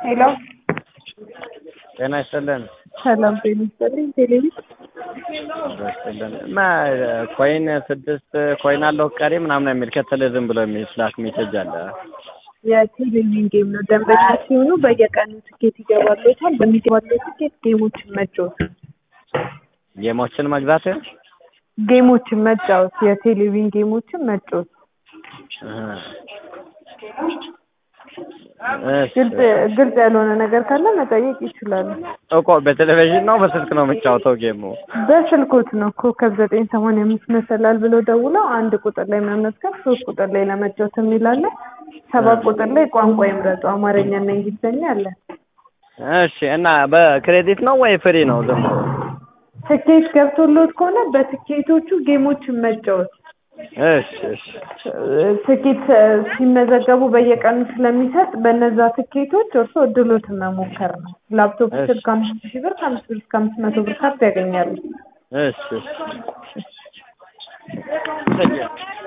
ሄሎ ጤና ይስጥልን። ሰላም ጤና ይስጥልኝ። ቴሌቪዥን ይስጥልን እና ኮይን ስድስት ኮይን አለው ቀሪ ምናምን የሚል ከተለ ዝም ብሎ የሚስላክ ሜሴጅ አለ። የቴሌቪዥን ጌም ነው። ደንበኛ ሲሆኑ በየቀኑ ትኬት ይገባሎታል። በሚገባለው ትኬት ጌሞችን መጫወት ጌሞችን መግዛት ጌሞችን መጫወት የቴሌቪዥን ጌሞችን መጫወት ግልጽ ግልጽ ያልሆነ ነገር ካለ መጠየቅ ይችላሉ። እኮ በቴሌቪዥን ነው በስልክ ነው የሚጫወተው ጌሙ? በስልኮት ነው ኮከብ ዘጠኝ ሰማንያ አምስት መሰላል ብሎ ደውለው አንድ ቁጥር ላይ መመዝገብ፣ ሶስት ቁጥር ላይ ለመጫወት የሚላለ ሰባት ቁጥር ላይ ቋንቋ ይምረጡ አማርኛና እንግሊዝኛ አለ። እሺ እና በክሬዲት ነው ወይ ፍሪ ነው? ዝም ብሎ ትኬት ገብቶሎት ከሆነ በትኬቶቹ ጌሞችን መጫወት እሺ እሺ ትኬት ሲመዘገቡ በየቀኑ ስለሚሰጥ በነዛ ትኬቶች እርሶ እድሎትን መሞከር ነው። ላፕቶፕ ስልክ ከአምስት ሺህ ብር ከአምስት ብር እስከ አምስት መቶ ብር ካርድ ያገኛሉ። እሺ እሺ